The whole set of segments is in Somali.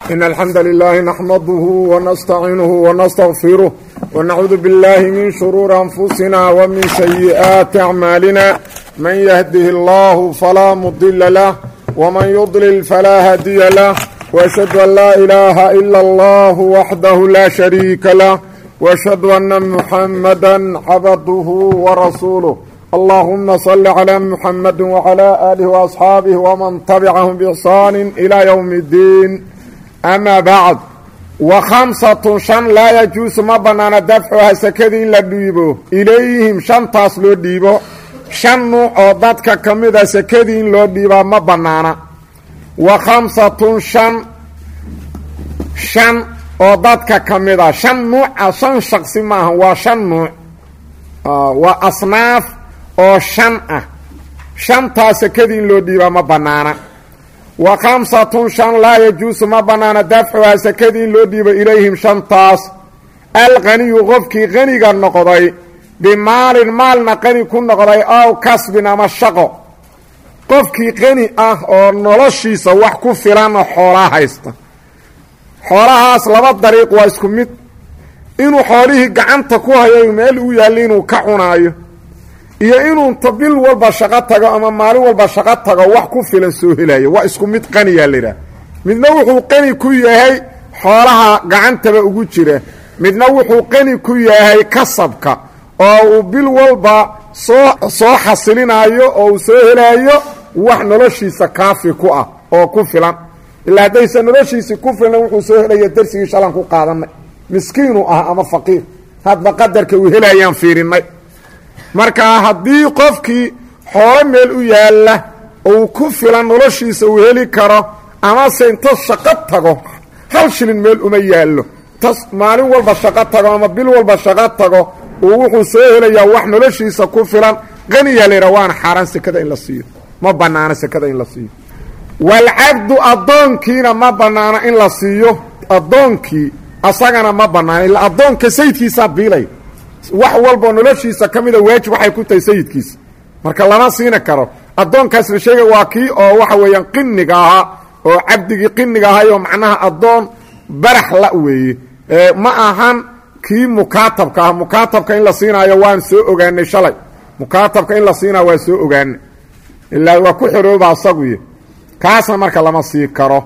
إن الحمد لله نحمده ونستعينه ونستغفره ونعوذ بالله من شرور أنفسنا ومن سيئات أعمالنا من يهده الله فلا مضل له ومن يضلل فلا هادي له وأشهد أن لا إله إلا الله وحده لا شريك له وأشهد أن محمدا عبده ورسوله اللهم صل على محمد وعلى آله وأصحاabه ومن تبعهم بإحsaan إلى يوم الدين أmا bعd وخمسة شhan laa يجuuس ma banaana dafcuha sekadii in la dhiibo ilayhim shantaas loo dhiibo shan nuuc oo dadka ka mida sekadii in loo dhiibaa ma banaana wa khamsatun shan shan oo dadka ka mida shan nuuca shan shaqsi maaha waa shan nuuc waa asnaaf oo shan ah shantaa sekadii in loo dhiibaa ma bannaana wa khamsatun shan laa yajuusu ma bannaana dafcuhaa sekadii in loo dhiibo ilayhim shantaas alqaniyu qofkii qaniga noqday bimaalin maalna qani ku noqday ow kasbin ama shaqo qofkii qani ah oo noloshiisa wax ku filanoo xoolaa haysta xoolahaas laba dariiq waa isku mid inuu xoolihii gacanta ku hayo meel u yaalli inuu ka cunaayo iyo inuu inta bil walba shaqo tago ama maalin walba shaqo tago wax ku filan soo helayo waa isku mid qaniyaa layidhaah midna wuxuu qani ku yahay xoolaha gacantaba ugu jira midna wuxuu qani ku yahay kasabka oo uu bil walba soo soo xasilinaayo oo uu soo helaayo wax noloshiisa kaafi ku ah oo ku filan ilaa haddaysa noloshiisii ku filan wuxuu soo helaya darsigii shalan ku qaadanay miskiinu ah ama faqiir hadba qadarka uu helayaan fiirinnay marka haddii qofkii xoolo meel u yaalla uu ku filan noloshiisa uu heli karo amase inta shaqo tago hal shilin meel uma yaallo tas maalin walba shaqo tago ama bil walba shaqo tago uu wuxuu soo helayaa wax noloshiisa ku filan qaniyaa layidhaha waana xaaraan sekada in la siiyo ma bannaano sekada in la siiyo walcabdu addoonkiina ma bannaano in la siiyo addoonkii asagana ma bannaano illa addoonka sayidkiisaa biilay wax walboo noloshiisa ka mida waajib waxay ku tahay sayidkiisa marka lama siina karo addoonkaas la sheegay waa kii oo waxa weeyaan qiniga ahaa oo cabdigii qiniga ahaayoo macnaha addoon barax la weeye ma ahan kii mukaatabka ah mukaatabka in la siinaayo waan soo ogaanay shalay mukaatabka in la siinaayo waan soo ogaanay ilaa waa ku xorooba asaguy kaasna marka lama sii karo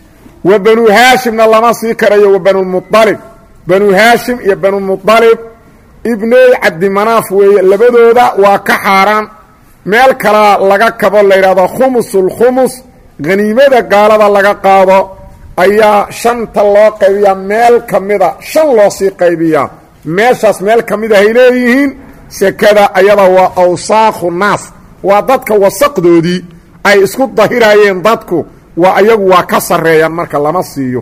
wa banu haashimna lama sii karayo wa banulmualib banu haashim iyo banulmualib ibney cabdimanaaf weeye labadooda waa ka xaaraan meel kalaa laga kabo la yidhahdo khumusulkhumus haniimada gaalada laga qaado ayaa shanta loo qaybiyaa meel ka mida shan loo sii qaybiyaa meeshaas meel ka mid ahay leeyihiin sekada ayada waa awsaakhu naas waa dadka wasaqdoodii ay isku dahiraayeen dadku waa ayagu waa ka sarreeyaan marka lama siiyo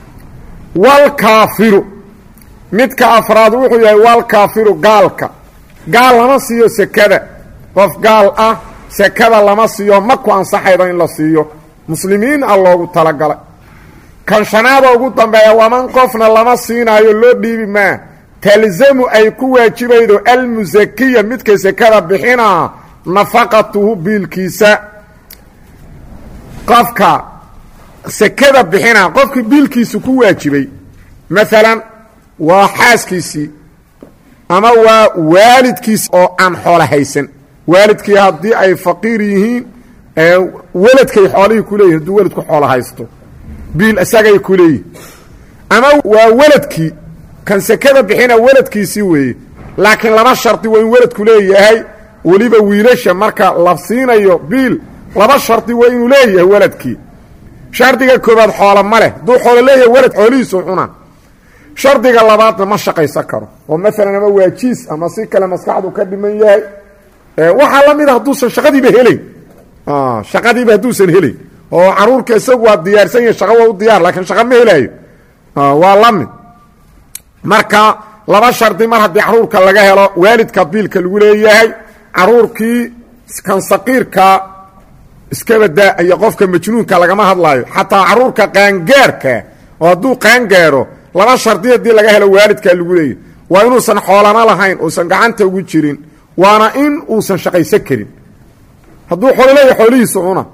walkaafiru midka afraad wuxuu yahay walkaafiru gaalka gaal lama siiyo sekada qof gaal ah sekada lama siiyo ma ku ansaxaydo in la siiyo muslimiin ah loogu talagalay kan shanaada ugu dambeeya waman qofna lama siinaayo loo dhiibi maa talzamu ay ku waajibaydo almusakiya midka sekada bixinaa nafaqatuhu biilkiisa qofka sekada bixinaa qofkii biilkiisu ku waajibay maalan waa xaaskiisii ama waa waalidkiisi oo aan xoolo haysan waalidkii haddii ay faqiir yihiin weladkay xoolihii ku leeyihin hadduu weladku xoolo haysto biil isagay ku leeyihin ama waa weladkii kan sekada bixina weladkiisii weeye laakiin laba shardi waa in weladku leeyahay weliba wiilasha marka la siinayo biil laba shardi waa inuu leeyahay weladkii shardiga koobaad xoolo ma leh hadduu xoolo leeyahay welad xoolihiisu cuna shardiga labaadna ma shaqaysan karo oo maalan ama waajiis ama si kale maskaxdu ka dhiman yahay waxaa la mida hadduusan shaqadiiba helayn shaqadiiba hadduusan helayn oo caruurka isagu waa diyaarsan yahay shaqa waa u diyaar laakiin shaqa ma helaayo waa la mid marka laba shardi mar haddii caruurka laga helo waalidka biilka lagu leeyahay caruurkii kan saqiirka iskabadaa iyo qofka majnuunka lagama hadlaayo xataa caruurka qaangaarka oo hadduu qaangaaro laba shardi haddii laga helo waalidkaa lagu leeyahy waa inuusan xoolana lahayn uusan gacanta ugu jirin waana in uusan shaqaysan karin hadduu xoolo leeyahay xoolihiisa cuna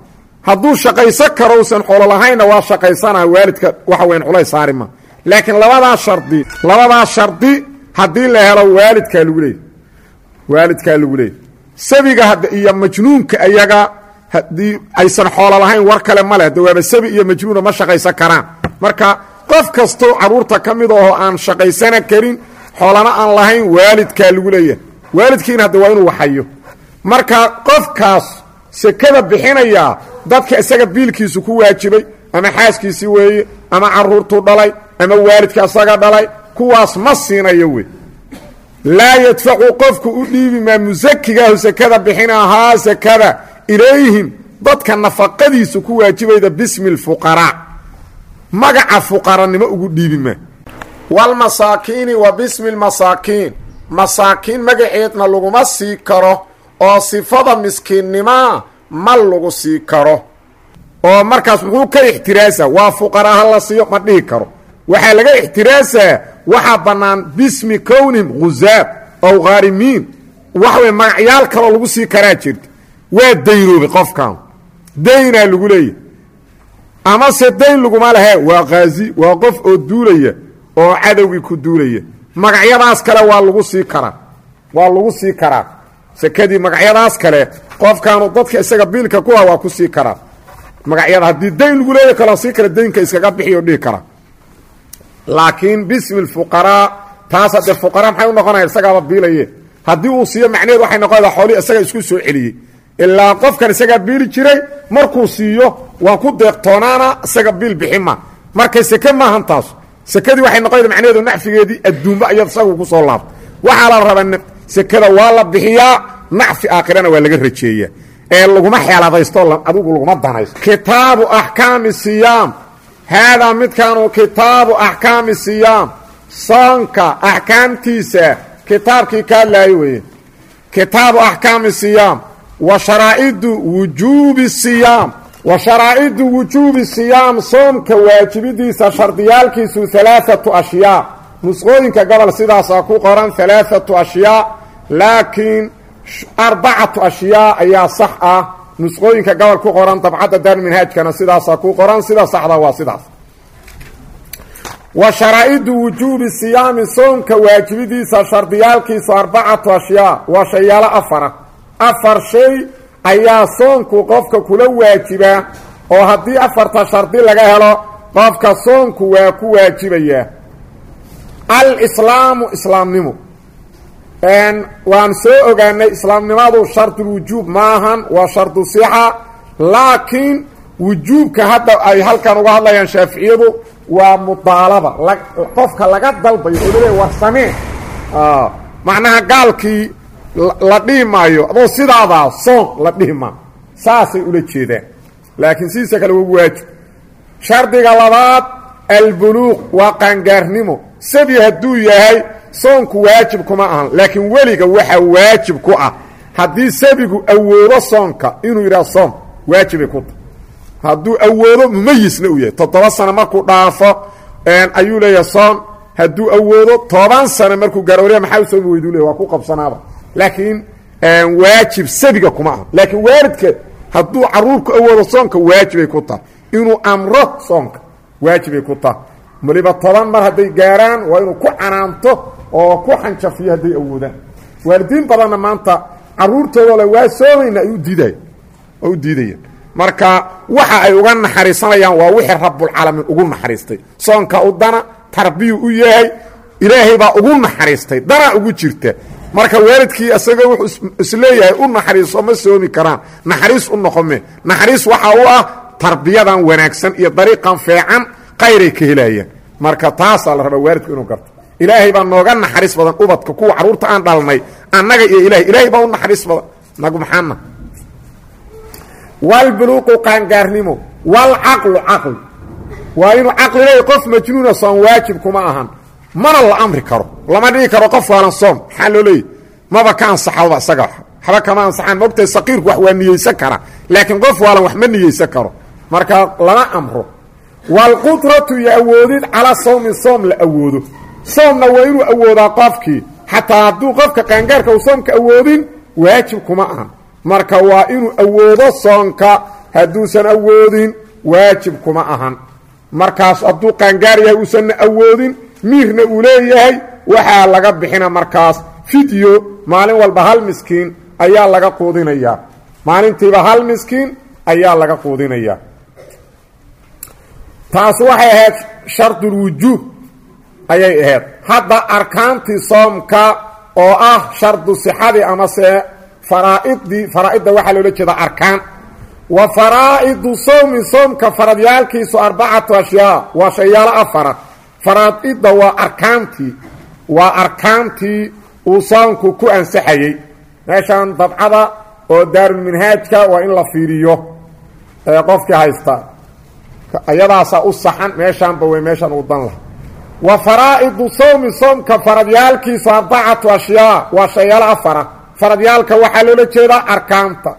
hadduu shaqaysan karo usan xoolo lahaynna waa shaqaysanaa waalidka waxa weyn culays saarima laakiin labadaa shardi labadaa shardi haddii la helo waalidkaa lagu leeyay waalidkaa lagu leeyay sabiga iyo majnuunka ayaga haddii aysan xoolo lahayn war kale ma leh de waaba sabi iyo majnuuna ma shaqaysan karaan marka qof kastoo carruurta ka mid ahoo aan shaqaysana karin xoolana aan lahayn waalidkaa lagu leeyahay waalidkiina hadda waa inuu waxayo marka qofkaas sekada bixinayaa dadka isaga biilkiisu ku waajibay ama xaaskiisii weeye ama carruurtuu dhalay ama waalidka isaga dhalay kuwaas ma siinayo wey laa yadfacu qofku u dhiibi maa musakigaahu sekada bixinahaa sekada ilayhim dadka nafaqadiisu ku waajibayda bismi lfuqaraa magaca fuqaranimo ugu dhiibi maa walmasaakiini wa bismi lmasaakiin masaakiin magaceedna laguma sii karo oo sifada miskiinnimaa ma lagu sii karo oo markaas muxuu ka ixtiraasa waa fuqaraa ha la siiyo ma dhihi karo waxaa laga ixtiraasaa waxaa bannaan bismi kownihim khuzaab ow khaarimiin waxa wey magacyaal kaloo lagu sii karaa jirta waa daynoobay qofkan daynaa lagu leeyahy amase dayn laguma lehe waa khaazi waa qof oo duulaya oo cadowgii ku duulaya magacyadaas kale waa lagu sii karaa waa lagu sii karaa sekadii magacyadaas kale qofkaanu dadka isaga biilka ku ah waa ku sii karaa magacyada haddii dayn lagu leeya kaloo sii kale daynka iskaga bixiyo dhihi kara laakiin bismi lfuqaraa taas haddee fuqaraa maxay u noqonaya isagaaba biilaye haddii uu siiyo macnaheed waxay noqonaysaa xoolii isaga isku soo celiyey ilaa qofkan isagaa biili jiray markuu siiyo waa ku deeqtoonaana isaga biil bixima markay seke maahan taas sekadii waxay noqonaysa macnaheedu nacfigeedii adduunba iyad isagu ku soo laabta waxaa la rabaa sekada waa la bixiyaa nacfi aakhirana waa laga rajeeyaa ee laguma xeeladaysto adigu laguma danaysto kitaabu axkaami siyaam haadaa midkaanu kitaabu axkaami siyaam soonka axkaamtiisa kitaabkii ka hadlaayo weeye kitaabu axkaami siyaam wa sharaa'idu wujuubi siyaam wa sharaa'idu wujuubi siyaam soomka waajibidiisa shardiyaalkiisu alaaatu ashyaa nusqooyinka gobol sidaasaa ku qoran alaaatu ashyaa laakiin arbacatu ashyaa ayaa sax ah nusqooyinka gobol ku qoran dabcadda daarminhaajkana sidaasaa ku qoran sida saxda waa sidaas wa sharaa'idu wujuubi siyaami soomka waajibidiisa shardiyaalkiisu arbacatu ashyaa waa shayaalo afara afar shay ayaa soonku qofka kula waajibaa oo haddii afarta shardi laga helo qofka soonku waa ku waajibayaa alislaamu islaamnimo waan soo ogaanay islaamnimadu shardulwujuub maahan waa shardu sixa laakiin wujuubka hadda ay halkan uga hadlayaan shaaficiyadu waa mudaalaba qofka laga dalbayo oo laleeya war samee macnaha gaalkii la dhihi maayo adoo sidaadaa soon la dhihi maa saasay ula jeedaan laakiin sidiisa kale waa waajib shardiga labaad albuluuq waa qaangaarnimo sabi hadduu yahay soonku waajib kuma ahan laakiin weliga waxaa waajib ku ah haddii sabigu awoodo soonka inuu yidhaha soom waajibay ku tahay hadduu awoodo mumayisna uu yahay toddoba sano markuu dhaafo ayuu leeyahay soon hadduu awoodo toban sano markuu garooriya maxaa u soomi weyduu leey waa ku qabsanaaba laakiin waajib sabiga kuma aha laakiin waalidka hadduu caruurku awoodo soonka waajibay ku tahay inuu amro soonka waajibay ku tahay waliba toban mar hadday gaaraan waa inuu ku canaanto oo ku xanjafiyo hadday awoodaan waalidiin badanna maanta caruurtooda le waa soomayna ay u diiday oo u diidayaan marka waxa ay uga naxariisanayaan waa wixii rabbulcaalamiin ugu naxariistay soonka u dana tarbiyu u yahay ilaahay baa ugu naxariistay danaa ugu jirta marka waalidkii isagoo wuxuu isleeyahay u naxariiso ma soomi karaan naxariis u noqome naxariis waxa u ah tarbiyadan wanaagsan iyo dariiqan feecan qayray ka helayaan marka taasaa la rabaa waalidku inuu garto ilaahay baa nooga naxariis badan ubadka kuwa carruurta aan dhalnay annaga iyo ilahay ilaahay baa u naxariis badan nagu maxaana walbuluuqu qaangaarnimo walcaqlu caqli waa inuu caqli leeya qof majnuuna soon waajib kuma ahan mana la amri karo lama dhigi karo qof waalan soom maxaa loo leeyahy maba ka ansaxaba isaga waxba kama ansaxaan mogtahay saqiirku wax waa niyeysan kara laakiin qof waalan wax ma niyeysan karo marka lama amro walqudratu iyo awoodid calaa sawmin soom la awoodo soomna waa inuu awoodaa qofkii xataa hadduu qofka qaangaarka uu soomka awoodin waajib kuma ahan marka waa inuu awoodo soonka hadduusan awoodin waajib kuma ahan markaas hadduu qaangaar yahay uusanna awoodin miirna uu leeyahay waxaa laga bixina markaas fidyo maalin walba hal miskiin ayaa laga quudinayaa maalintiiba hal miskiin ayaa laga quudinayaa taas waxay ahayd shardulwujuub ayay ahayd hadda arkaantii soomka oo ah shardu sixadii amase faraaidii faraaidda waxaa loola jeeda arkaan wa faraa'idu sowmi soomka faradyaalkiisu arbacatu ashyaa waa shayaalo afara faraaidda waa arkaantii waa arkaantii uu soomku ku ansaxayey meeshan dabcada oo daarulminhaajka waa in la fiiriyo ee qofkii haysta ayadaasaa u saxan meeshaanba wey meeshan uu dan laha wa faraa'idu sowmi soomka faradyaalkiisu arbacatu ashyaa waa shayaalo afara faradyaalka waxaa loola jeedaa arkaanta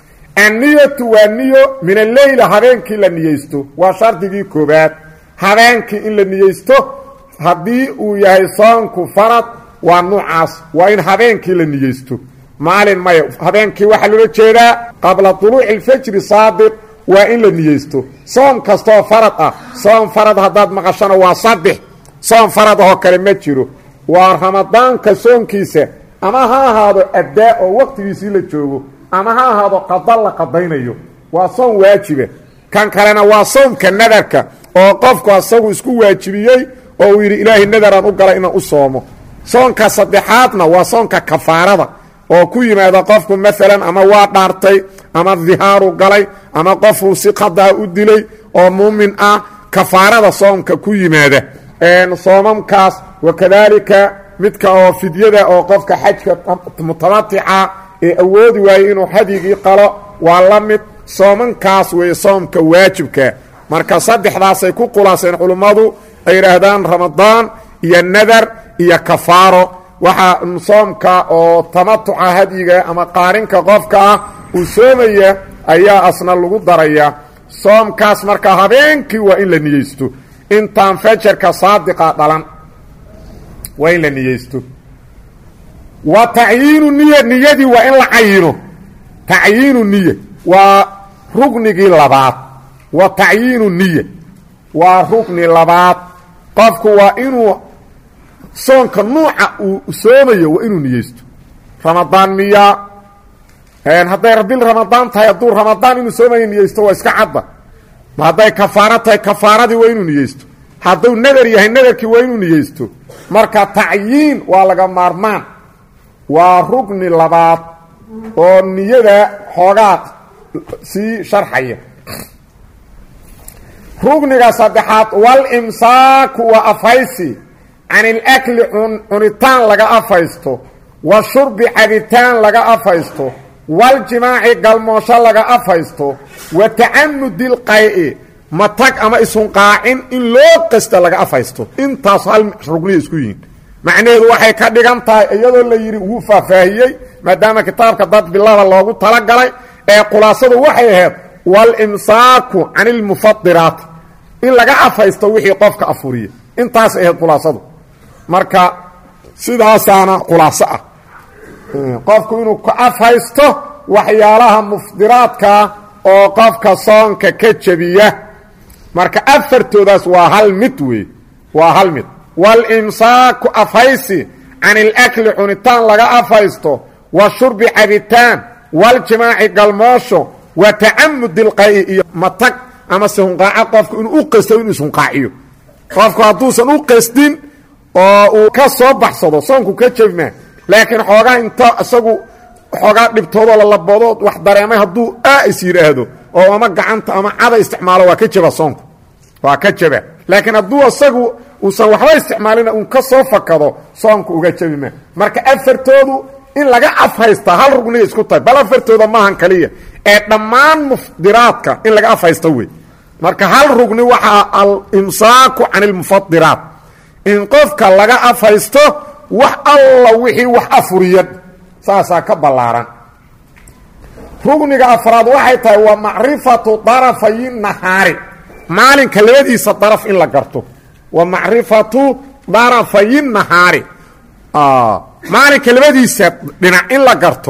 anniyatu waa niyo min alleyla habeenkii la niyeysto waa shardigii koobaad habeenkii in la niyeysto haddii uu yahay soonku farad waa nuucaas waa in habeenkii la niyeysto maalin maya habeenkii waxaa loola jeedaa qabla duluuci alfajri saadiq waa in la niyeysto soom kastooo farad ah soom farad haddaad maqashana waa saddex soom farad ahoo kale ma jiro waa ramadaanka soonkiisa ama ha ahaado addaa oo waqtigiisii la joogo ama ha ahaado qada la qadaynayo waa soom waajiba kan kalena waa soomka nadarka oo qofku asagu isku waajibiyey oo uu yidhi ilaahay nadaraan u galay inaan u soomo soonka saddexaadna waa soonka kafaarada oo ku yimaada qofku maalan ama waa dhaartay ama dihaaru galay ama qofuu si qadaa u dilay oo muumin ah kafaarada soomka ku yimaada soomamkaas wakadaalika midka oo fidyada oo qofka xajka mutamatica ee awoodi waayey inuu hadyigii qalo waa la mid soomankaas weeye soomka waajibka marka saddexdaasay ku qulaaseen culummadu ay yidhaahdaan ramadaan iyo nadar iyo kafaaro waxaa soomka oo tamatuca hadyiga ama qaarinka qofka ah uu soomaya ayaa asna lagu daraya soomkaas marka habeenkii waa in la niyeysto intaan fajarka saadiqa dhalan waa in la niyeysto wa tacyiinu niya niyadii waa in la cayino tacyiinu niya waa rugnigii labaad wa tacyiinu niya waa rugni labaad qofku waa inuu soonka nuuca uu soomayo waa inuu niyeysto ramadaan miyaa hadday bil ramadaan tahay hadduu ramadaan inuu soomayo niyeysto waa iska cadda ma hadday kafaaro tahay kafaaradii waa inuu niyeysto hadduu nadar yahay nadarkii waa inuu niyeysto marka tacyiin waa laga maarmaan waa rugni labaad oo niyada xoogaa sii sharxaya rugniga saddexaad walimsaaku waa afhaysi can ilakli cunitaan laga afaysto wa shurbi cabitaan laga afaysto waljimaaci galmoosho laga afaysto wa tacamudi lqay'i matag ama isunqaacin in loo qasta laga afaysto intaas hal rugniya isku yihiin macnaheedu waxay ka dhigan tahay iyadoo la yidhi wuu faahfaahiyey maadaama kitaabka dad bilada loogu talagalay ee khulaasadu waxay ahayd walimsaaku can ilmufadiraati in laga afaysto wixii qofka afuriya intaas ahayd khulaasadu marka sidaasaana khulaaso ah qofku inuu ka afhaysto waxyaalaha mufdiraadkaa oo qofka soonka ka jebiya marka afartoodaas waa hal mid wey waa hal mid walimsaaku afhaysi can ilakli cunitaan laga afhaysto wa shurbi cabitaan waljimaaci galmoosho wa tacamudi ilqayi iyo matag ama se hunqaaco qofku inuu u qasto inuu ishunqaaciyo qofku hadduusan u qasdin oo uu ka soo baxsado soonku ka jebmaa laakiin xoogaa inta isagu xoogaa dhibtoodoo lalaboodood wax dareemay hadduu aa is yidhaahdo oo ama gacanta ama cada isticmaalo waa ka jeba soonku waa ka jeba laakiin hadduu isagu uusan waxba isticmaalina uun ka soo fakado soonku uga jebi maa marka afartoodu in laga afhaystaa hal rugniya isku tahay bal afartooda maahan kaliya ee dhammaan mufdiraadka in laga afhaysto wey marka hal rugni waxaa alimsaaku can ilmufadiraat in qofka laga afhaysto wax alla wixii wax afuriya saasaa ka ballaaran rugniga afraad waxay tahay waa macrifatu darafayi nahaari maalinka labadiisa daraf in la garto wa macrifatu darafayi nahaari maalinka labadiisa dhinac in la garto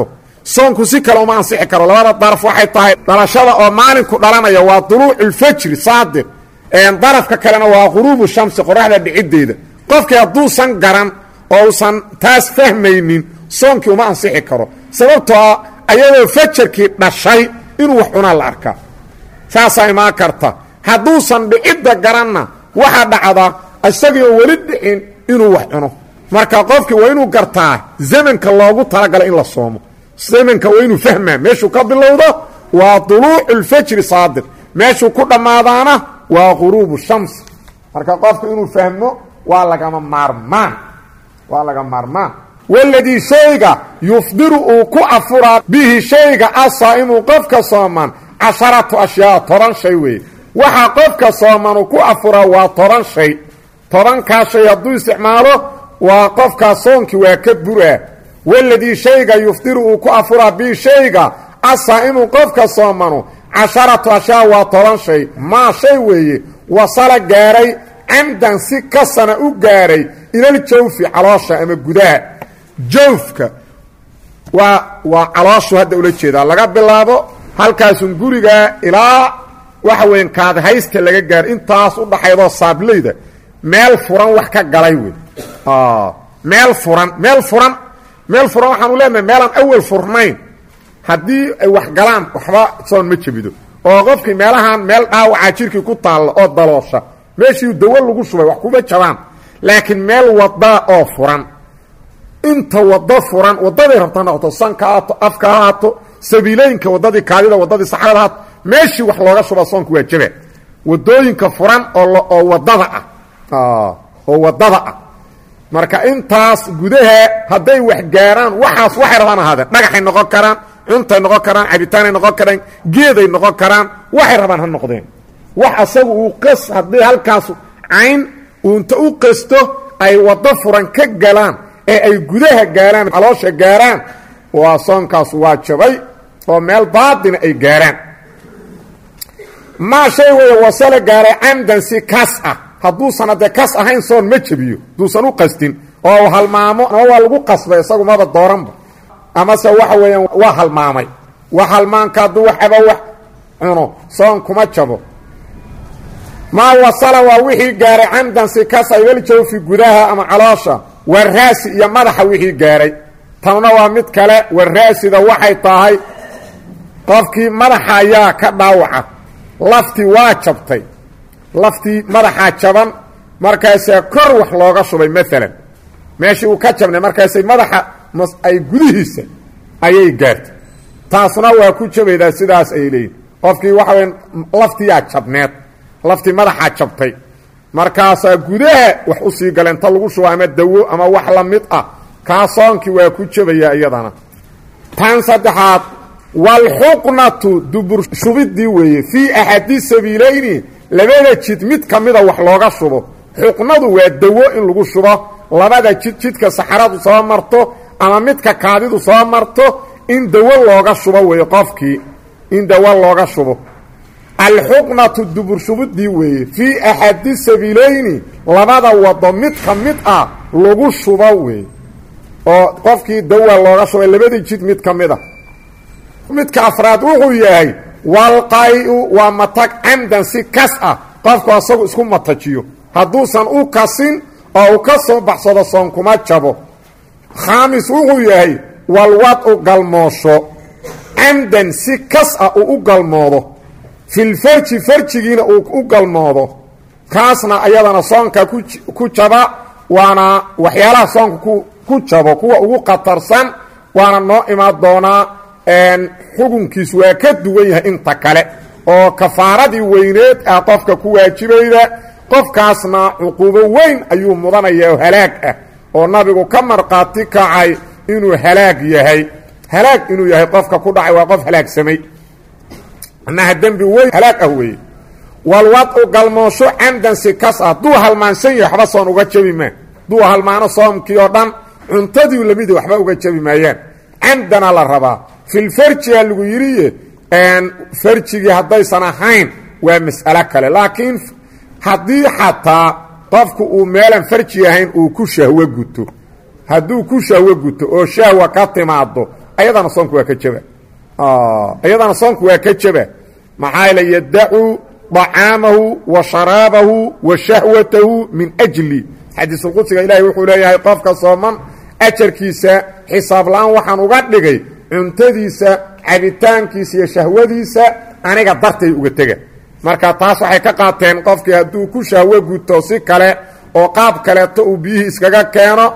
soonku si kale uma ansixi karo labada daraf waxay tahay dhalashada oo maalinku dhalanaya waa duluuculfajri saadiq darafka kalena waa quruubu shamsi qoraxda dhiciddeeda qofkii hadduusan garan oo usan taas fahmaynin soonkii uma ansixi karo sababtoo ayadoo fajarkii dhashay inuu wax cunaa la arkaa saasaa imaan karta hadduusan dhicidda garanna waxaa dhacda isagii oo weli dhicin inuu wax cuno marka qofkii waa inuu gartaa zamanka loogu talagalay in la soomo zamanka waa inuu fahmaa meeshuu ka bilowdo waa duluuculfajri saadiq meeshuu ku dhammaadaana waa quruubu shams marka qofku inuu fahmo waa lagama maarmaan waa laga maarmaan waladii shayga yufdiru uu ku afuraa bihi shayga asaa'imu qofka sooman casharatu ashyaa toban shay weeye waxaa qofka sooman uu ku afuraa waa toban shay tobankaa shay hadduu isticmaalo waa qofkaa soonkii waa ka buraa waladii shayga yufdiru uu ku afuraa bihi shayga asaa'imu qofka soomanu casharatu ashyaa waa toban shay maa shay weeye wasala gaaray camdan si kasana u gaaray ilaljawfi caloosha ama gudaha jawfka waa waa calooshu hadda ula jeedaa laga bilaabo halkaasun gurigaa ilaa waxa weyan kaadhaysta laga gaaro intaas u dhaxaydoo saablayda meel furan wax ka galay wey meel furan meel furan meel furan waxaanu leenahay meelaan awel furnayn haddii ay wax galaan waxba soon ma jebido oo qofkii meelahan meel dhaawacaa jirkii ku taalla oo daloosha meeshii dawo lagu shubay wax kuma jabaan laakiin meel wadaa oo furan inta wado furan wadaday rabta noqoto sanka haato afka ha haato sabiilooyinka wadadii kaadida wadadii saxrada haato meeshii wax looga shuba soonku waa jaba wadooyinka furan oo wadada ah oo wadada ah marka intaas gudaha hadday wax gaaraan waxaas waxay rabaan ahaadeen dhagaxay noqon karaan cuntay noqon karaan cabitaanay noqon karaan geeday noqon karaan waxay rabaan ha noqdeen wax asagu uu qas haddii halkaas cayn uunta u qasto ay waddo furan ka galaan ee ay gudaha gaaraan caloosha gaaraan waa soonkaas waa jabay oo meel baatina ay gaaraan maa shay weeye wasale gaaray camdan si kas ah hadduusan haddee kas ahayn soon ma jebiyo hadduusan u qastin oo halmaamo ama waa lagu qasbay isagu maba dooranba amase waxa weeyaan waa halmaamay wax halmaanka hadduu waxaba wax cuno soon kuma jabo maa wasala waa wixii gaaray camdan si kasa ibaljawfi gudaha ama caloosha waraasi iyo madaxa wixii gaaray tanna waa mid kale waraasida waxay tahay qofkii madaxa ayaa ka dhaawaca laftii waa jabtay laftii madaxaa jaban markaasaa kor wax looga shubay maalan meeshii uu ka jabnay markaasay madaxa ay gudihiisa ayay gaartay taasna waa ku jabaydaa sidaas ay leeyihin qofkii waxa waya laftiyaa jabneed laftii madaxaa jabtay markaasaa gudaha wax u sii galeen ta lagu shubo ama dawo ama wax la mid ah kaa soonkii waa ku jabayaa iyadana tan saddexaad walxuqnatu dubur shubidii weeye fii axadi sabiilayni labada jid mid ka mida wax looga shubo xuqnadu waa dawo in lagu shubo labada jid jidka saxaradu soo marto ama midka kaadidu soo marto in dawo looga shubo weeye qofkii in dawo looga shubo alxuqnatu dubur shubidii weeye fii axadi sabiilayni labada wado mid ka mid ah lagu shubo weeye oo qofkii dawa looga shubay labadii jid mid ka mid a midka afraad wuxuu yahay walqay-u waa matag camdan si kas ah qofku asagu isku matajiyo hadduusan u kasin oo uu ka soo baxsado soon kuma jabo khaamis wuxuu yahay walwad-u galmoosho camdan si kas ah uu u galmoodo filfarji farjigiina uu u galmoodo kaasna ayadana soonka ku jaba waana waxyaalaha soonka ku jabo kuwa ugu khatarsan waana noo imaan doonaa xukunkiis waa ka duwan yahay inta kale oo kafaaradii weyneed ah qofka ku waajibayda qofkaasna cuquubo weyn ayuu mudanaya oo halaag ah oo nabigu ka markhaati kacay inuu halaag yahay halaag inuu yahay qofka ku dhacay waa qof halaagsamay annaha dembi weyn halaag ah weeye walwad-u galmoosho camdan si kas ah hadduu halmaansan yahay waxba soon uga jabi maa hadduu halmaano soomkii oo dhan cuntadii lamidi waxba uga jabi maayaan camdana la rabaa filfarjiga lagu yidhiye farjigii haddaysan ahayn waa mas'alo kale laakiin haddii xataa qofku uu meelan farji ahayn uu ku shahwo guto hadduu ku shahwo guto oo shahwa ka timaado ayadana soonku waa ka jaba ayadana soonku waa ka jaba maxaa yeele yadacu طacaamahu wa sharaabahu wa shahwatahu min ajli xadiisulqudsiga ilaahay wuxuu leeyahay qofka sooman ajarkiisa xisaab la-aan waxaan uga dhigay cuntadiisa cabitaankiisa iyo shahwadiisa aniga dartay uga tega marka taas waxay ka qaateen qofkii hadduu ku shahwo guto si kale oo qaab kaleeto uu biyihii iskaga keeno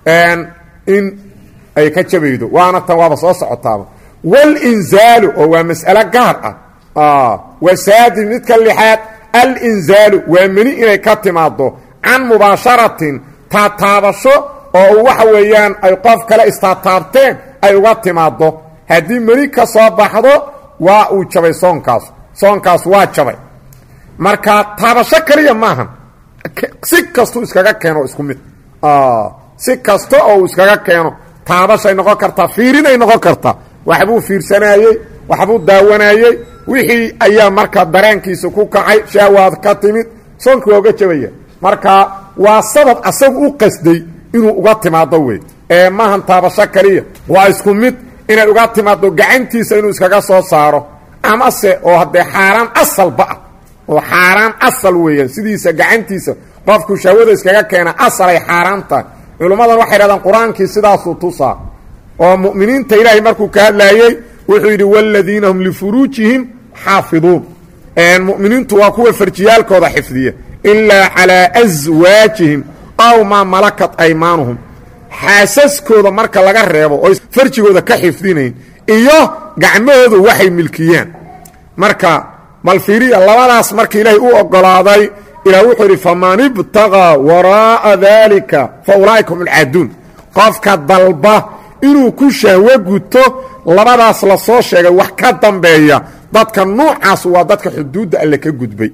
in ay ka jabaydo waana tan waaba soo socotaaba walinzaalu oo waa mas'alo gaar ah wasaadi midka lixaad alinzaalu waa meni inay ka timaado can mubaasharatin taataabasho oo waxa weeyaan ay qof kale istaataabteen ay uga timaado haddii meni ka soo baxdo waa uu jabay soonkaas soonkaas waa jabay marka taabasho kaliya maahan si kastuu iskaga keeno isku mid si kasta oo uu iskaga keeno taabashay noqon kartaa fiirinay noqon kartaa waxbuu fiirsanaayey waxbuu daawanayey wixii ayaa marka dareenkiisa ku kacay shahwaad ka timid soonkii waa uga jabaya marka waa sabab asagu u qasday inuu uga timaado wey ee maahan taabasho kaliya waa isku mid inay uga timaado gacantiisa inuu iskaga soo saaro amase oo haddee xaaraan asalba ah oo xaaraan asal weeyaan sidiisa gacantiisa qofku shahwada iskaga keena asalay xaaraan tahay culummadan waxay dhahdaan qur-aankii sidaasuu tusaa oo mu'miniinta ilaahay markuu ka hadlaayey wuxuu yidhi waaladiina hum lifuruujihim xaafiduun mu'miniintu waa kuwa farjiyaalkooda xifdiya ilaa calaa aswaajihim aw maa malakat aymaanuhum xaasaskooda marka laga reebo oo farjigooda ka xifdinayn iyo gacmahoodu waxay milkiyaan marka malfiiriya labadaas marka ilaahay u ogolaaday ilah wuxuu yidhi faman ibtaqaa waraa'a daalika fa ulaa'ika hum alcaaduun qofka dalba inuu ku shahwo guto labadaas la soo sheegay wax ka dambeeya dadka nuucaas waa dadka xuduudda alle ka gudbay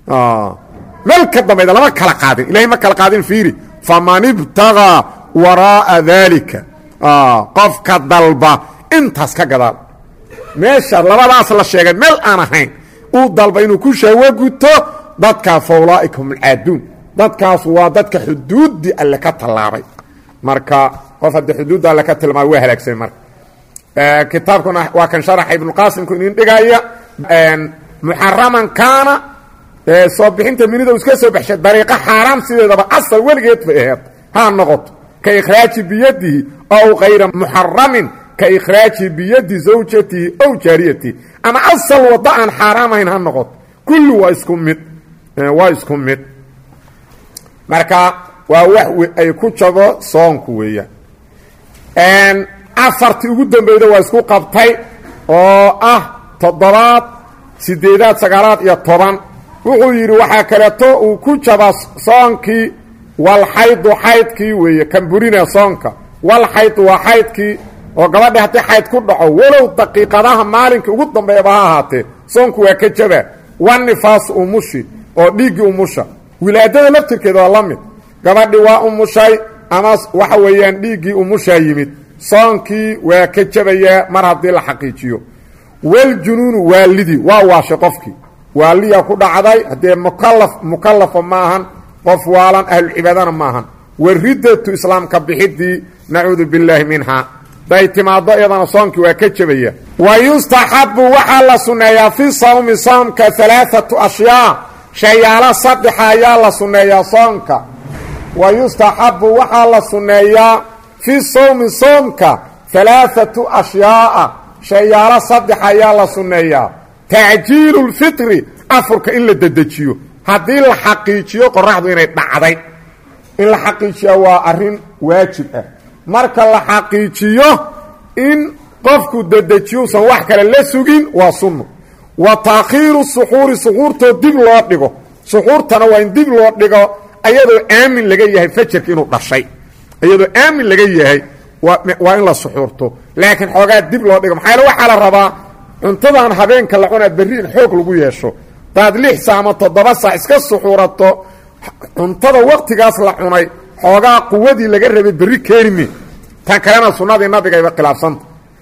meel ka dambayda lama kala qaadin ilahay ma kala qaadin fiiri faman ibtaqaa waraa'a daalika qofka dalba intaas ka gadaal meesha labadaas la sheegay meel aan ahayn uu dalba inuu ku shahwo guto dadkaa fa ulaa'ika hum alcaaduun dadkaas waa dadka xuduuddii alle ka tallaabay marka qof haddii xuduudda alle ka tilmaamay waa halaagsamay marka kitaabkuna waa kan sharaxa ibnuqaasimku inin dhigaya muxaraman kaana soo bixinta minida uu iska soo baxshay dariiqo xaaraam sideedaba asal weligeed bay aheed ha noqoto ka ikhraaji biyadihi ow kayra muxaramin ka ikhraaji biyadi zawjatihi ow jaariyatihi ama asal waddo aan xaaraamahayn ha noqoto kulli waa isku mid waa isku mid marka waa wax ay ku jabo soonku weeyaan afartii ugu dambeyda waa isku qabtay oo ah toddobaad sideedaad sagaalaad iyo toban wuxuu yidhi waxaa kaleeto uu ku jabaa soonkii walxaydu xaydkii weeye kan burina soonka walxaydu waa xaydkii oo gabadha haddii xayd ku dhaco walow daqiiqadaha maalinkai ugu dambeeyaba ha ahaatee soonku waa ka jabaa wanifaasu umushi oo dhiiggii umusha wilaadada laftirkeeda waa la mid gabadhi waa umushay ama waxa weeyaan dhiiggii umushaa yimid soonkii waa ka jabayaa mar haddii la xaqiijiyo waljunuunu waalidii waa waashay qofkii waaliyaa ku dhacday haddee mukalaf mukalafa maahan qof waalan ahlucibaadana maahan waridatu islaamka bixidii nacuudu billaahi minhaa day timaado iyadana soonkii waa ka jebaya wa yustaxabu waxaa la sunneeyaa fi sawmi soomka alaaatu ashyaa shayaalo saddexa ayaa la sunneeyaa soonka wa yustaxabu waxaa la sunneeyaa fi sawmi soomka alaaatu ashyaaa shayaalo saddex ayaa la sunneeyaa tacjiilu lfitri afurka in la dedejiyo haddii la xaqiijiyo qoraxdu inay dhacday in la xaqiijiya waa arrin waajib ah marka la xaqiijiyo in qofku dedejiyuusan wax kale la sugin waa sunno wa taakhiiru suxuuri suxuurtoo dib loo dhigo suxuurtana waa in dib loo dhigo ayadoo aamin laga yahay fajarka inuu dhashay iyadoo aamin laga yahay waa in la suxuurto laakiin xoogaa dib loo dhigo maxaa waxaa la rabaa cuntadan habeenka la cunaa berri in xoog lagu yeesho daad lix saa ama toddoba saac iska suxuurato cuntada waktigaas la cunay xoogaa quwadii laga rabay berri keenime tan kalena sunnadii nabigayba khilaafsanta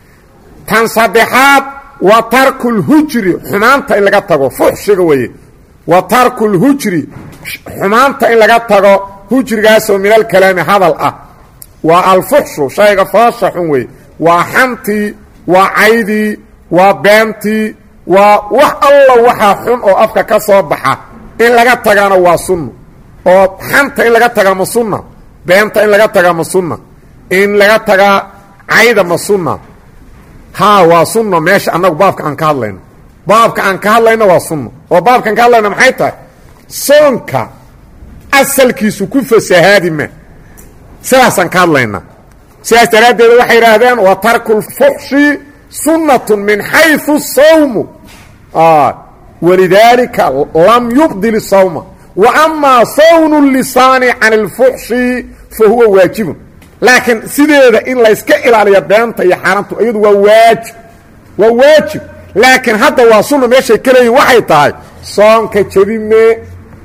tan saddexaad wa tarkulhujri xumaanta in laga tago fuxshiga weeye wa tarkulhujri xumaanta in laga tago hujrigaasoo minalkalaami hadal ah waa alfuxshu shayga foosha xun weeye waa xantii waa caydii waa beentii waa wax alla waxaa xun oo afka ka soo baxa in laga tagaana waa sunno oo xanta in laga tagaa ma sunna beenta in laga tagaa ma sunna in laga tagaa cayda ma sunna haa waa sunno meesha annagu baabka aan ka hadlayno baabka aan ka hadlayno waa sunno oo baabkaan ka hadlayno maxay tahay soonka asalkiisu ku fasahaadi ma sidaasaan ka hadlaynaa sidaas daraaddeed waxay idhaahdeen wa tarku lfuxshi sunnatun min xayثu sawmu walidaalika lam yubdil sawma wa amaa sawnu lisaani can اlfuxshi fa huwa waajibun laakiin sideeda in layska ilaaliyo beenta iyo xaaraantu iyadu waa waajib waa waajib laakiin hadda waa sunna meeshay ka leeyihin waxay tahay soonka jebime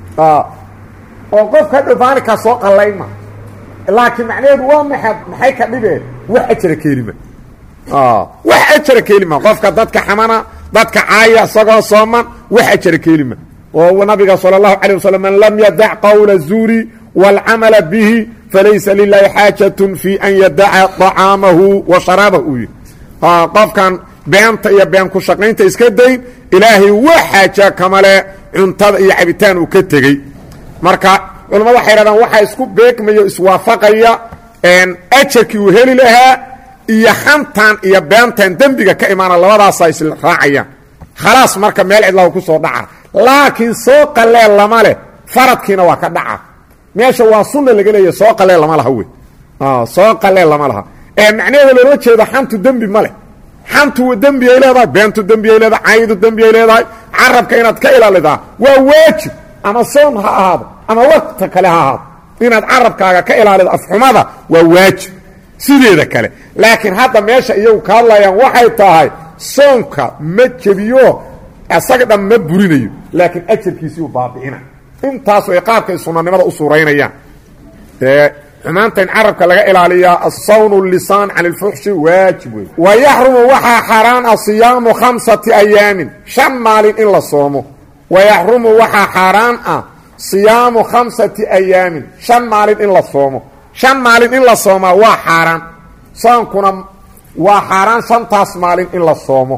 oo qofka hadhow maalinkaa soo qallayma laakiin macnaheedu waa maa maxay ka dhibeen wax ajara keelima wax ajara keelima qofka dadka xamana dadka caaya isagoo sooman wax ajara keelima oo nabiga salى الlahu عalيه waslm man lam yadac qowla الzuuri wاlcamala bihi falaysa lilahi xaajaة fi an yadaca طacaamahu wa sharaabahu uu yihi qofkan beenta iyo been ku shaqaynta iska dayn ilaahay wax xaaja kamale cuntada iyo cabitaan uu ka tegey marka culamada waxay hahdaan waxaa isku beegmayo iswaafaqaya ajarkii uu heli lahaa iyo xantan iyo beentan dembiga ka imaana labadaasa isla raacayaan khalaas marka meel cidlahu ku soo dhaca laakiin soo qaleel lama leh faradkiina waa ka dhaca meesha waa sunna laga leeya soo qaleel lama laha wey soo qaleel lama laha ee macnaheeda loola jeedo xantu dembi ma leh xantu dembi ay leedahay beentu dembi ay leedahay caydu dembi ay leedahay carabka inaad ka ilaalidaa waa waajib ama soon ha ahaado ama wakta kale ha ahaado inaad carabkaaga ka ilaalido afxumada waa waajib sideeda kale laakiin hadda meesha iyagu ka hadlayaan waxay tahay soonka ma jebiyo isaga dhan ma burinayo laakiin ajarkiisii u baabi'ina intaas ay qaabkay sunanimada u suuraynayaan xumaanta in carabka laga ilaaliyaa asawnu lisaan can اlfuxshi waajib wey wa yaxrumu waxaa xaaraan ah siyaamu khamsati ayaamin shan maalin in la soomo wa yaxrumu waxaa xaaraan ah siyaamu khamsati ayaamin shan maalin in la soomo shan maalin in la soomaa waa xaaraan soonkuna waa xaaraan shantaas maalin in la soomo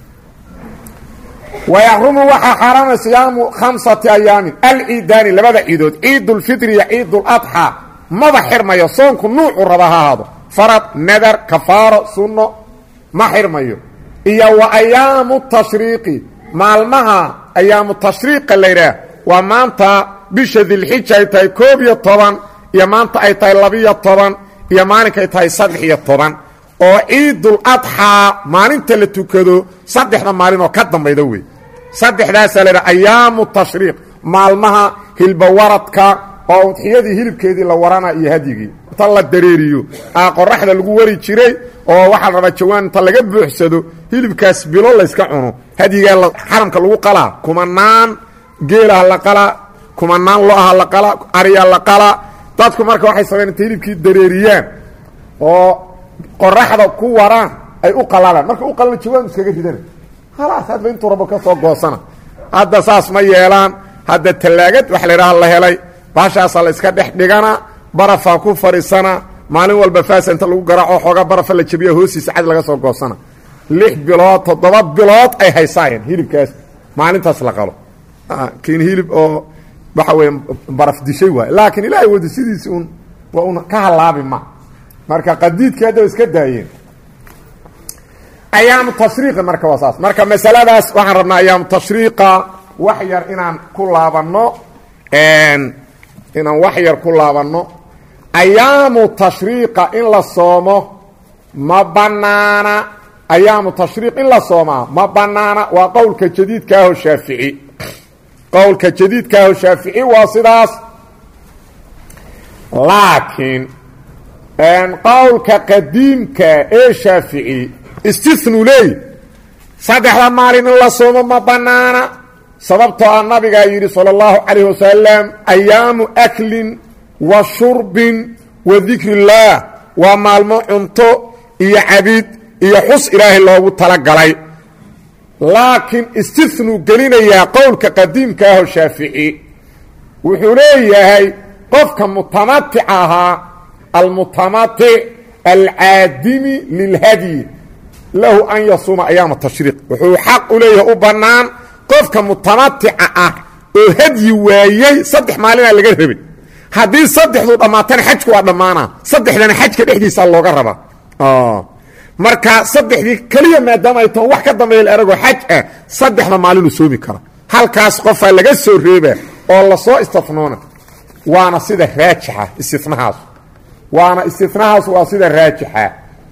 wayaxrumu waxaa xaaraana siyaamu khamsati ayaamin alciidaani labada ciidood ciidulfitri iyo ciiduladxaa maba xirmayo soonku nuucu raba ha ahaado farad nadar kafaaro sunno ma xirmayo iyo wa ayaamu tashriiqi maalmaha ayaamu tashriiqa laydhaah waa maanta bisha dilxija ay tahay koob iyo toban iyo maanta ay tahay labiyo toban iyo maalinkaay tahay saddex iyo toban oo ciidul adxaa maalinta la tukado saddexda maalin oo ka dambayda wey saddexdaasaa laydhaha ayaamu tashriiq maalmaha hilbawaradka oo udxiyadii hilibkeedii la warana iyo hadyigii inta la dareeriyo aa qoraxda lagu wari jiray oo waxaa la rabaa jawaan inta laga buuxsado hilibkaas bilo layska cuno hadyigaa xaramka lagu qalaa kumanaan geelaha la qalaa kumanaan lo-aha la qalaa ariya la qalaa dadku marka waxay sameyn inta hilibkii dareeriyaan oo qoraxda ku waraan ay u qalalaan marka u qalana jawaan iskaga ridana halaas hadba intuu rabo ka soo goosana hadda saas ma yeelaan hadda tallaagad waxa la idhaha la helay baashaasaa la iska dhex dhigana barafaa ku fadhiisana maalin walba faasa inta lagu garaaco xoogaa barafa la jabiya hoostiisa cad laga soo goosana lix bilood toddoba bilood ay haysaayeen hilibkaas maalintaas la qalo kiin hilib oo waxa weeye baraf dishay waay laakiin ilaahay wadi sidiisi un waa un ka halaabi ma marka qadiidkii hadda iska daayeen ayaamu tashriiqi marka waa saas marka masaladaas waxaan rabnaa ayaamu tashriiqa wax yar inaan ku laabanno inaan wax yar ku laabanno ayaamu tashriiqa in la soomo ma banaana ayaamu tashriiq in la soomaa ma banaana waa qowlka jadiidkaaho shaafici qowlka jadiidkaaho shaafici waa sidaas laakiin qowlka qadiimka ee shaafici istinu leey saddexda maalin in la soomo ma banaana sababtoo ah nabigaa yidhi salى اllahu calayh wasalam ayaamu aklin wa shurbin wa dikri اllaah waa maalmo cunto iyo cabid iyo xus ilaahay loogu talagalay laakiin istinuu gelinayaa qowlka qadiimka aho shaafici wuxuu leeyahay qofka mutamatic ahaa almutamatic alcaadimi lilhadyi lahu an yasuuma ayaama tashriiq wuxuu xaq u leeyahay u bannaan qofka mutamatica ah oo hadyi waayey saddex maalinaa laga rabay haddii saddexdu dhammaatana xajku waa dhammaana saddexdana xajka dhexdiisa looga rabaa marka saddexdii keliya maadaama ay taho wax ka dambeeya eragoo xaj ah saddexda maalinuu soomi kara halkaas qofaa laga soo reeba oo lasoo istinoona waana sida raajixa istinahaas waana istinahaas waa sida raajixa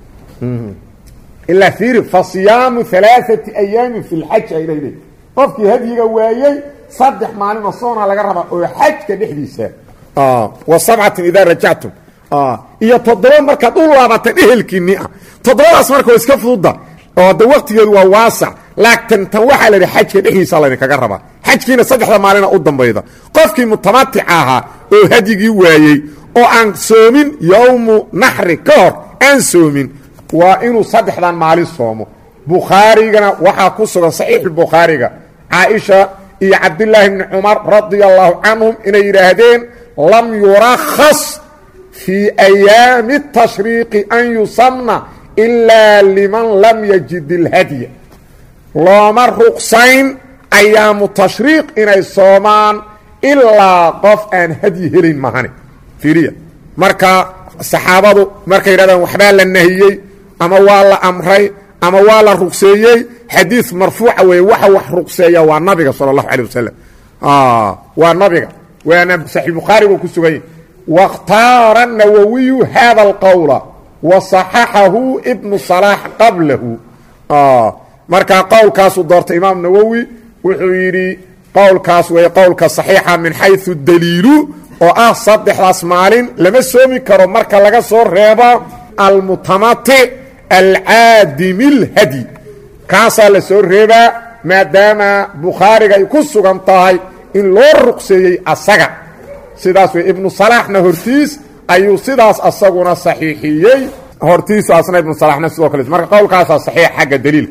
ilaa fiiri fa siyaamu alaaati ayaamin fi lxaj ay leedahay qofkii hadyiga waayey saddex maalinoo soona laga rabaa oo xajka dhexdiisa wa sabcatin idaa rajactum iyo toddoba markaad u laabatan ehelkiinni ah toddobadaas marka waa iska fududda oo de waktigeedu waa waasac laakiin tan waxaa la yidhi xajka dhexdiisa laydinkaga rabaa xajkiina saddexda maalina u dambayda qofkii mutamatica ahaa oo hadyigii waayey oo aan soomin yowmu naxri ka hor aan soomin waa inuu saddexdan maalin soomo bukhaarigana waxaa ku sugan saxiixulbukhaariga caaisha iyo cabdilaahi bni cumar radia allaahu canhum inay yidhaahdeen lam yurakhas fii ayaami tashriiqi an yusamna ilaa liman lam yajid ilhadya looma ruqsayn ayaamu tashriiq inay soomaan ilaa qof aan hadyi helayn mahane fiiriya marka saxaabadu markay yidhahdaan waxbaa la nahiyey ama waa la amray ama waa la ruqseeyey xadiid marfuuca weeye waxa wax ruqseeya waa nabiga sala allahu calay wasalam waa nabiga waana saxiix bukhaari buu ku sugan yahy waاkhtaara nawowiyu hada alqowla wa صaxaxahu ibnu salaax qablahu markaa qowlkaasuu doortay imaam nawowi wuxuu yidhi qowlkaas wey qowlka صaxiixa min xayثu daliilu oo ah saddexdaas maalin lama soomi karo marka laga soo reebo almutamatic alcaadimi اlhadyi kaasaa la soo reebaa maadaama bukhaariga ay ku sugan tahay in loo ruqseeyey asaga sidaas wey ibnu salaaxna hortiis ayuu sidaas asaguna saxiixiyey hortiisu asna ibnu salaaxna sidoo kale marka qowlkaasaa saxiix xagga daliilka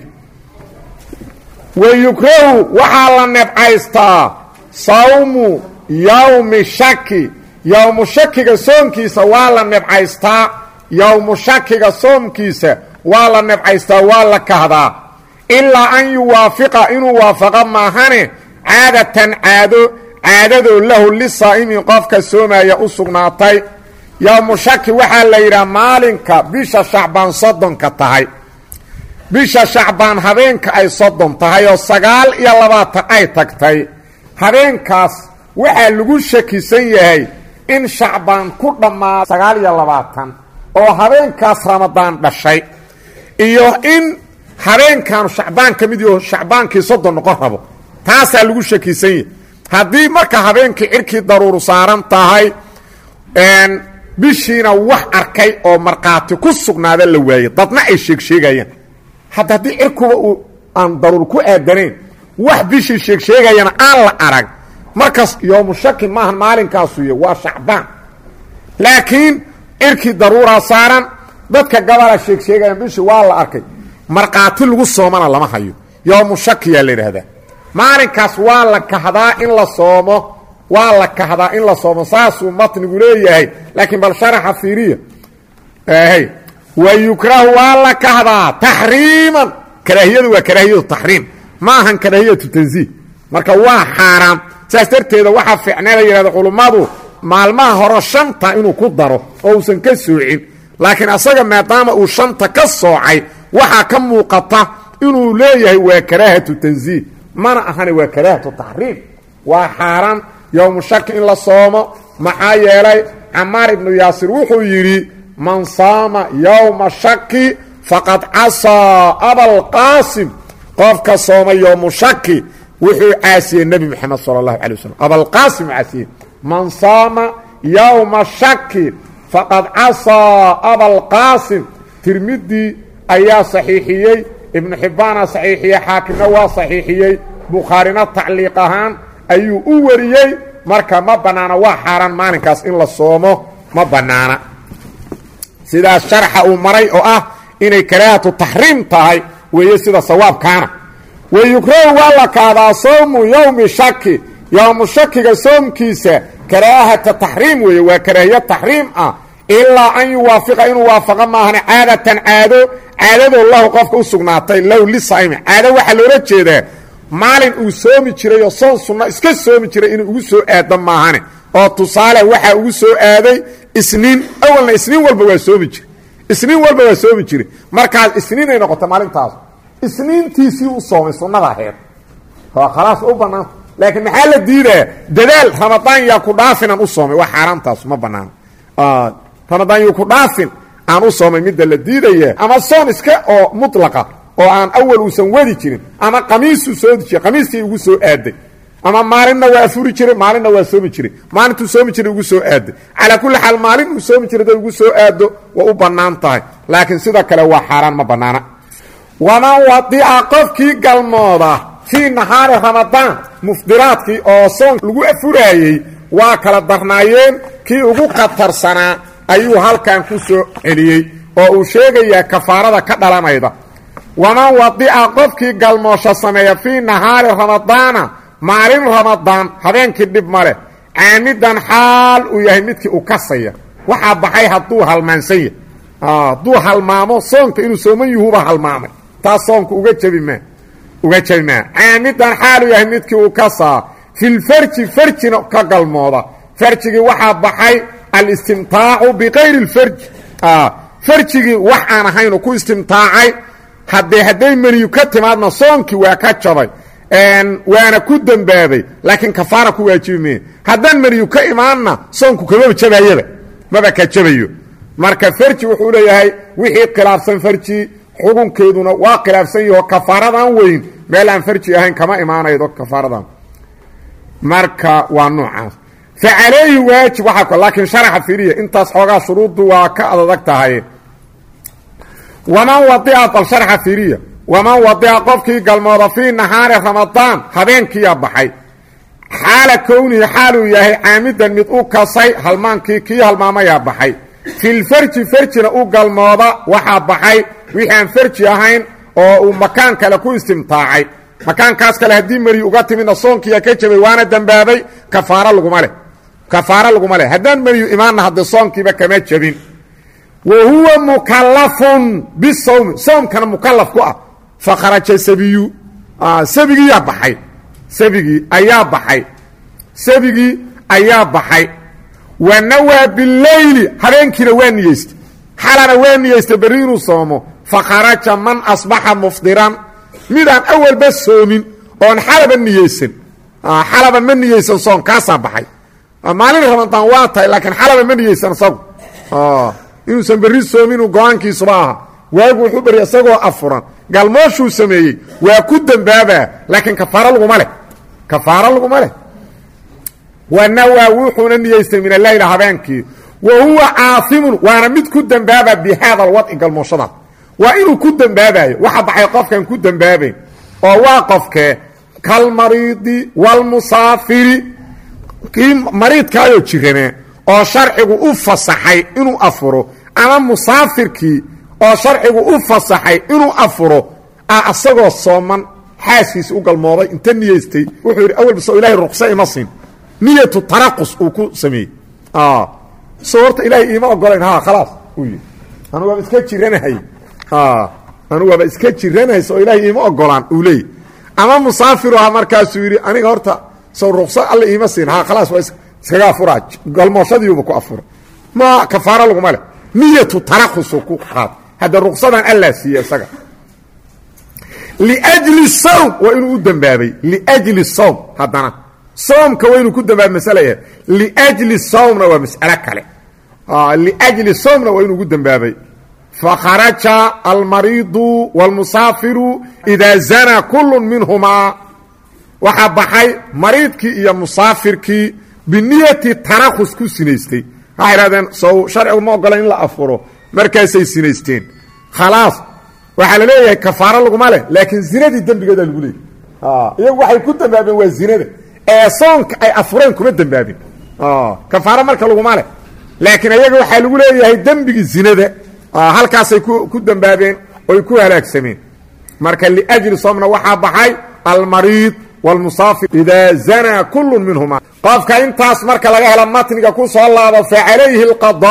wayukrahu waxaa la nebcaystaa sawmu yowmi shaki yowmu shakiga soomkiisa waa la nebcaystaa yowmu shakiga soomkiisa waa la nebcaystaa waa la kahdaa ilaa an yuwaafiqa inuu waafaqo maahane caadatan caado caadadoo lahu lisaa'imi qofka soomaya u sugnaatay yowmu shaki waxaa la yidhaha maalinka bisha shacbaan soddonka tahay bisha shacbaan habeenka ay soddon tahay oo sagaal iyo labaatan ay tagtay habeenkaas waxaa lagu shakisan yahay in shacbaan ku dhammaa sagaal iyo labaatan oo habeenkaas ramadaan dhashay iyo in habeenkaanu shacbaan ka mid yaho shacbaankii soddon noqon rabo taasaa lagu shakisan yahay haddii marka habeenkii cirkii daruuru saaran tahay bishiina wax arkay oo markhaati ku sugnaada la waayey dadna ay sheegsheegayaan hadda haddii cirkuba uu aan daruur ku aadanayn wax bishii sheegsheegayana aan la arag markaas yoomu shaki maahan maalinkaasuy waa shacbaan laakiin cirkii daruuraa saaran dadka gabalaa sheegsheegayaan bishii waa la arkay markhaati lagu soomana lama hayo yoomu shakiyaa la yidhaahdaa maalinkaas waa la kahdaa in la soomo waa la kahdaa in la soomo saasuu matnigu leeyahay laakiin bal sharaxa fiiriya hy wa yukrahu waa la kahdaa taxriiman karaahiyadu waa karaahiyatu taxriim ma ahan karaahiyatu tansiih marka waa xaaraam saas darteeda waxaa fiicnee la yidhahda culummadu maalmaha hore shanta inuu ku daro oo uusan ka soocin laakiin asaga maadaama uu shanta ka soocay waxaa ka muuqata inuu leeyahay waa karaahatu tansiih mana ahane waa karaahatu taxriim waa xaaraan yowmu shaki in la soomo maxaa yeelay camaar ibnu yaasir wuxuu yidhi man saama yowma shaki faqad casaa abalqaasim qofka sooma yowmu shaki wuxuu caasiyey nebi moxamed sala allahu calay waslm abalqaasim caasiyey man saama yowma shaki faqad casaa abalqaasim tirmidii ayaa saxiixiyey ibnu xibbaana saxiixiyey xaakimna waa saxiixiyey bukhaarina tacliiq ahaan ayuu u wariyey marka ma bannaana waa xaaraan maalinkaas in la soomo ma bannaana sidaas sharxa uu maray oo ah inay karaahatu taxriim tahay weeye sida sawaabkaana wayukrahu waa la kaadaa soomu yowmi shaki yowmu shakiga soomkiisa karaahata taxriim weeye waa karaahiyo taxriim ah ilaa an yuwaafiqa inuu waafaqa maahane caadatan caado caadadoo lahu qofka u sugnaatay low lisaa'imi caado waxaa loola jeedaa maalin uu soomi jiray oo soon sunna iska soomi jiray inuu ugu soo aado maahane oo tusaale waxaa ugu soo aaday isniin awalna isniin walba waa soomi jire isniin walba waa soomi jire markaas isniinay noqota maalintaas isniintiisii u soomay sunnada aheed khalaas u banaanta laakiin maxaa la diidaya dadaal ramadaan yaa ku dhaafinan u soomay waa xaaraantaas ma banaano ramadaan yu ku dhaafin aan u soomay midda la diidaya ama soon iska oo mutlaqa oo aan awal uusan wadi jirin ama qamiisuu soodi jiray qamiiskii ugu soo aaday ama maalinna waa afuri jiray maalinna waa soomi jiray maalintuu soomi jiray ugu soo aaday calaa kulli xaal maalin uu soomi jiray day ugu soo aado waa u bannaan tahay laakiin sidoo kale waa xaaraan ma bannaana waman wadica qofkii galmooda fii nahaari ramadaan mufdiraadkii oo soon lagu afuraayey waa kala darnaayeen kii ugu khatarsanaa ayuu halkan ku soo celiyey oo uu sheegayaa kafaarada ka dhalanayda waman wadica qofkii galmoosho sameeya fii nahaari ramadaana maalin ramadaan habeenkii dhib ma leh caamidan xaal uu yahay midkii u kasaya waxaa baxay hadduu halmaansan yahay hadduu halmaamo soonka inuu sooman yuhuba halmaamay taas soonka uga jebi maa uga jebi maa caamidan xaal uu yahay midkii u kasaa filfarji farjina ka galmooda farjigii waxaa baxay alistimtaacu bikayri اlfarji farjigii wax aan ahaynu ku istimtaacay haddee hadday meniyu ka timaadna soonkii waa ka jabay waana ku dembaabay laakiin kafaara ku waajibi meye haddaan meniyu ka imaanna soonku kamaba jabayaba maba ka jabayo marka farji wuxuu leeyahay wixii khilaafsan farji xukunkeeduna waa khilaafsan yaho kafaaradan weyn meel aan farji ahayn kama imaanaydo kafaaradan marka waa noocaas fa calayhi waajib waaa laakiin sharaxa firiya intaas xoogaa shuruuddu waa ka adadag tahay waman wadica bal sharxa firiya waman wadica qofkii galmooda fii nahaari ramadaan habeenkiiyaa baxay xaala kownihi xaaluu yahay caamidan mid u kasay halmaankii kii halmaamayaa baxay filfarji farjina u galmooda waxaa baxay wixii aan farji ahayn oo uu makaan kale ku istimtaacay makaankaas kale haddii meri uga timidna soonkiiya ka jabay waana dembaabay kafaaro laguma leh kafaaro laguma leh haddaan meriyu imaanna hadde soonkiiba kama jabin wa huwa mukalafun bisawmi soomkana mukalaf ku ah fa kharaja sabiyu sabigiiyaa baxay sabigii ayaa baxay sabigii ayaa baxay wa nawaa bileyli habeenkiina waa niyeystay xalana waa niyeystay berri inuu soomo fa kharaja man asbaxa mufdiran midaan awalba soomin oon xalaba niyeysan xalaba ma niyeysan soon kaasaa baxay maalin ramadaan waa tahay laakiin xalaba ma niyeysan isagu inuusan berri soominuu go-aankiisuba aha waagu wuxuu berya isagoo afuran galmooshuu sameeyey waa ku dembaabaa laakiin kafaaro laguma leh kafaaro laguma leh wanawaa wuxuuna niyeystay min aleyla habeenkii wa huwa caasimun waana mid ku dembaaba bi haada alwadci galmooshadaas waa inuu ku dembaabayo waxa baxay qofkan ku dembaabayn oo waa qofkee kalmariidi walmusaafiri kii mariidkaayoo jiranaa oo sharcigu u fasaxay inuu afuro ama musaafirkii oo sharcigu u fasaxay inuu afuro a asagoo sooman xaaskiisa u galmooday inta niyeystay wuxuu yidhi awalba soo ilahay ruqsa ima siin niyatu taraqus uu ku sameeyey so horta ilaahay iima ogolayn ha khalaas uu yidhi anu waaba iska jiranahay anu waaba iska jiranahay soo ilaahay iima ogolaan uu leeyay ama musaafiru aha markaasuu yidhi aniga horta sow ruqsa alla iima siin ha khalaas waa iskaga afuraa galmooshadiiuba ku afura ma kafaaro laguma leh niyatu taraqusu ku qaad hadda ruqsadan allaa siiye isaga liajli sawm waa inuu u dembaabay liajli sawm haddana soomka waa inuu ku dembaabay masala yahay liajli sawmna waa mas'alo kale liajli sawmna waa inuu ugu dembaabay fakharaja almariidu wاlmusaafiru idaa zanaa kulu minhumaa waxaa baxay mariidkii iyo musaafirkii biniyati tarakhus ku sinaystay waxay idhahdeen sow sharcigu ma ogola in la afuro markaasay sinaysteen khalaas waxaa la leeyahay kafaaro laguma leh laakiin zinadii dembigeedaa lagu leeyay iyagu waxay ku dembaabeen waa zinada ee soonka ay afureen kuma dembaabin kafaaro marka laguma leh laakiin iyaga waxaa lagu leeyahay dembigii zinada halkaasay ku dembaabeen oy ku halaagsameen marka liajli soomna waxaa baxay almariid wاlmusaafir idaa zanaa kulu minhuma qofka intaas marka laga helo matniga ku soo laabo facalayhi اlqaضاء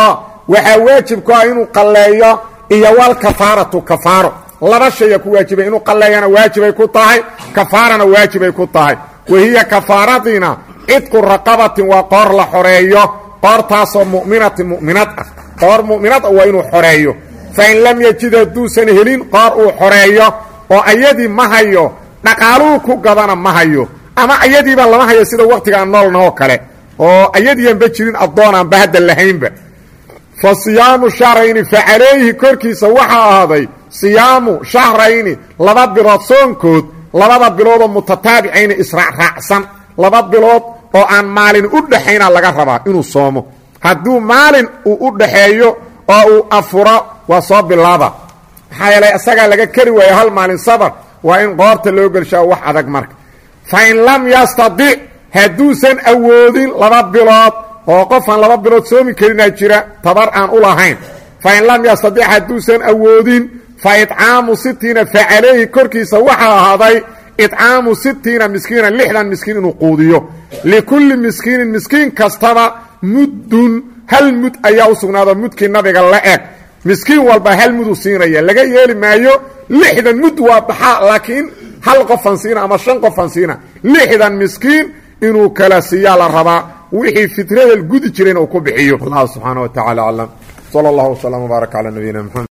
waxaa waajib ku ah inuu qalleeyo iyo walkafaaratu kafaaro laba shaya ku waajibay inuu qalleeyana waajibay ku tahay kafaarana waajibay ku tahay wahiya kafaaradiina cidqu raqabatin waa qoor la xoreeyo qoortaasoo mu'minatin mu'minad ah qoor mu'minad ah waa inuu xoreeyo fain lam yajid hadduusan helin qoor uu xoreeyo oo ayadii ma hayo dhaqaaluhu ku gadana ma hayo ama ayadiiba lama hayo sida wakhtigaan noolna oo kale oo ayadiianba jirin addoonanba hadda lahaynba fa siyaamu shahrayni fa calayhi korkiisa waxaa ahaaday siyaamu shahrayni laba bilood soonkood labada biloodoo mutataabicayni israacraacsan laba bilood oo aan maalin u dhaxayna laga rabaa inuu soomo hadduu maalin uu u dhaxeeyo oo uu afuro waa soo bilaaba maxaa yeelay isagaa laga keri waayo hal maalin sabar waa in qoorta loo gelshaa wax adag marka fa in lam yastadic hadduusan awoodin laba bilood oo qofaan laba bilood soomi karinaa jira tabar aan u lahayn fa in lam yastadic hadduusan awoodin fa idcaamu sitiina fa calayhi korkiisa waxaa ahaaday idcaamu sitiina miskiina lixdan miskiin inuu quudiyo likulli miskiinin miskiin kastaba muddun hal mud ayaa u sugnaado mudkii nabiga la eg miskiin walba hal mudu siinaya laga yeeli maayo lixdan mud waa baxaa laakiin hal qofan siina ama shan qofan siina lixdan miskiin inuu kala siiyaa la rabaa wixii fitrada gudi jirayna uu ku bixiyo allah subxaana wa tacala aclam sala allahu wslam wbaarak calaa nabiyina mxamed